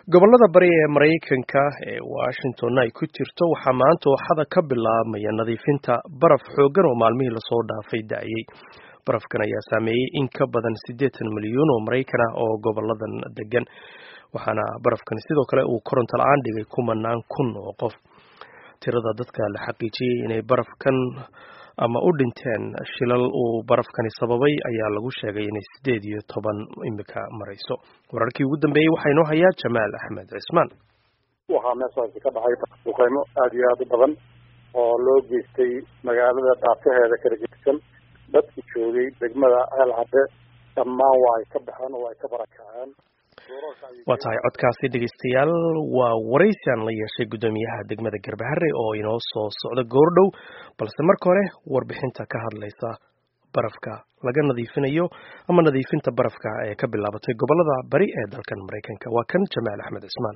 gobolada bari ee maraykanka ee washington ay ku jirto waxaa maanta ooxada ka bilaabmaya nadiifinta baraf xooggan oo maalmihii lasoo dhaafay da'ayay barafkan ayaa saameeyey in ka badan siddeetan milyuun oo maraykan ah oo goboladan degan waxaana barafkan sidoo kale uu koronto la-aan dhigay kumanaan kun oo qof tirada dadka la xaqiijiyey inay barafkan ama u dhinteen shilal uu barafkani sababay ayaa lagu sheegay inay siddeed iyo toban imika marayso wararkii ugu dambeeyey waxaa inoo hayaa jamaal axmed cismaan waxaa meeshaasi ka dhacay duqeymo aada iyo aada u badan oo loo geystay magaalada dhaafaheeda kala gedsan dadkii joogay degmada ceel cadde dhammaan waa ay ka baxeen oo ay ka barakaceen waa tahay codkaasi dhegeystayaal waa waraysi aan la yeeshay guddoomiyaha degmada garbahare oo inoo soo socda goordhow balse marka hore warbixinta ka hadlaysa barafka laga nadiifinayo ama nadiifinta barafka ee ka bilaabatay gobolada bari ee dalkan maraykanka waa kan jamaal axmed cismaan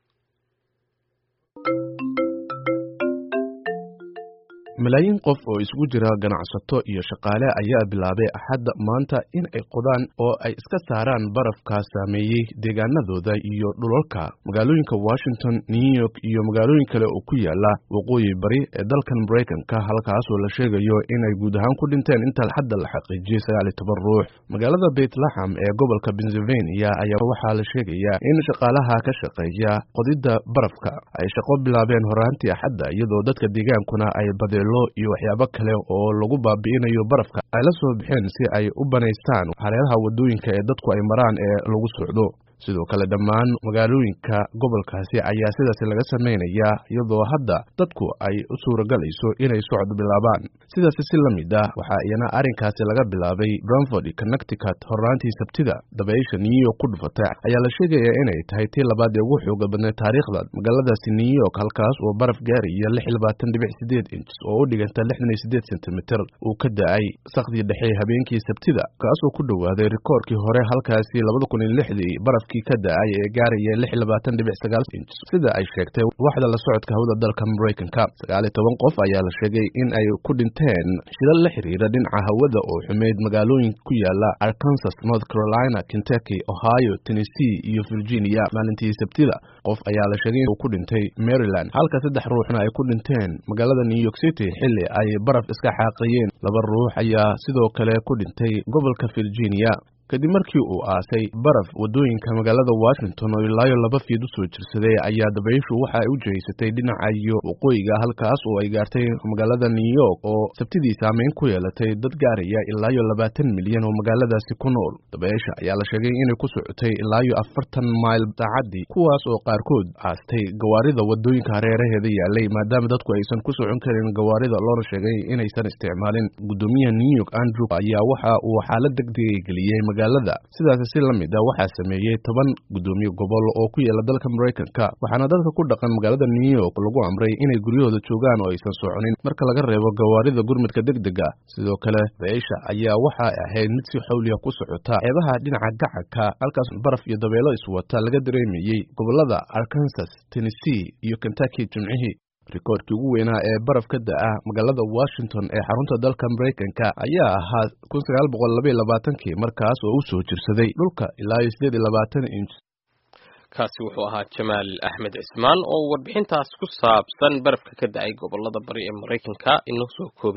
malaayiin qof oo isugu jira ganacsato iyo shaqaale ayaa bilaabay axadda maanta in ay qodaan oo ay iska saaraan barafka saameeyey deegaanadooda iyo dhulalka magaalooyinka washington new york iyo magaalooyin kale oo ku yaala waqooyi bari ee dalkan maraykanka halkaasoo la sheegayo inay guud ahaan ku dhinteen inta xadda la xaqiijiyey sagaal iyo toban ruux magaalada bethlehem ee gobolka pennsylvania ayaa waxaa la sheegayaa in shaqaalaha ka shaqeeya qodidda barafka ay shaqo bilaabeen horaantii axadda iyadoo dadka deegaankuna ay badeen iyo waxyaabo kale oo lagu baabi'inayo barafka ay la soo baxeen si ay u banaystaan hareeraha waddooyinka ee dadku ay maraan ee lagu socdo sidoo kale dhammaan magaalooyinka gobolkaasi ayaa sidaasi laga samaynayaa iyadoo hadda dadku ay u suuragalayso inay socod bilaabaan sidaasi si la mid ah waxaa iyana arrinkaasi laga bilaabay branford connecticut horraantii sabtida dabaysha new york ku dhufatay ayaa la sheegayaa inay tahay tii labaad ee ugu xooga badnay taariikhda magaaladaasi new york halkaas oo baraf gaaraya lix iyo labaatan dhibic sideed inches oo u dhiganta lixdan iyo sideed sentimitir uu ka da-ay sakdii dhexe habeenkii sabtida kaasoo ku dhowaaday rikoorkii hore halkaasi labada kun iyo lixdii baraf ka da-ay ee gaaraya lix iyo labaatan dhibic sagaal inch sida ay sheegtay waxda la socodka hawada dalka maraykanka sagaal iyo toban qof ayaa la sheegay in ay ku dhinteen shilal la xiriira dhinaca hawada oo xumeyd magaalooyin ku yaala arkansas north carolina kentucky ohio tennessee iyo virginia maalintii sabtida qof ayaa la sheegay inuu ku dhintay maryland halka saddex ruuxna ay ku dhinteen magaalada new york city xilli ay baraf iska xaaqayeen laba ruux ayaa sidoo kale ku dhintay gobolka virginia kadib markii uu aasay baraf waddooyinka magaalada washington oo ilaayo laba fiid u soo jirsaday ayaa dabayshu waxa ay u jehaysatay dhinaca iyo waqooyiga halkaas oo ay gaartay magaalada new york oo sabtidii saameyn ku yeelatay dad gaaraya ilaayo labaatan milyan oo magaaladaasi ku nool dabaysha ayaa la sheegay inay ku socotay ilaayo afartan mayl saacaddii kuwaas oo qaarkood aastay gawaarida waddooyinka hareeraheeda yaalay maadaama dadku aysan ku socon karin gawaarida loona sheegay inaysan isticmaalin guddoomiyaha new york andrew ayaa waxa uu xaalad degdegay geliyey magaalada sidaasi si la mid ah waxaa sameeyey toban guddoomiye gobol oo ku yaala dalka maraykanka waxaana dadka ku dhaqan magaalada new york lagu amray inay guryahooda joogaan oo aysan soconin marka laga reebo gawaarida gurmudka degdega sidoo kale dabaysha ayaa waxay ahayd mid si xawliya ku socota xeebaha dhinaca gacanka halkaas baraf iyo dabeelo iswata laga dareemayey gobolada arkansas tennessee iyo kentucky jimcihii rikoorkii ugu weynaa ee baraf ka da-a magaalada washington ee xarunta dalka maraykanka ayaa ahaa kun sagaal boqol laba iyo labaatankii markaas oo u soo jirsaday dhulka ilaa iyo siddeed iyo labaatan inch kaasi wuxuu ahaa jamaal axmed cismaan oo warbixintaas ku saabsan barafka ka da-ay gobolada bari ee maraykanka inoo soo koobay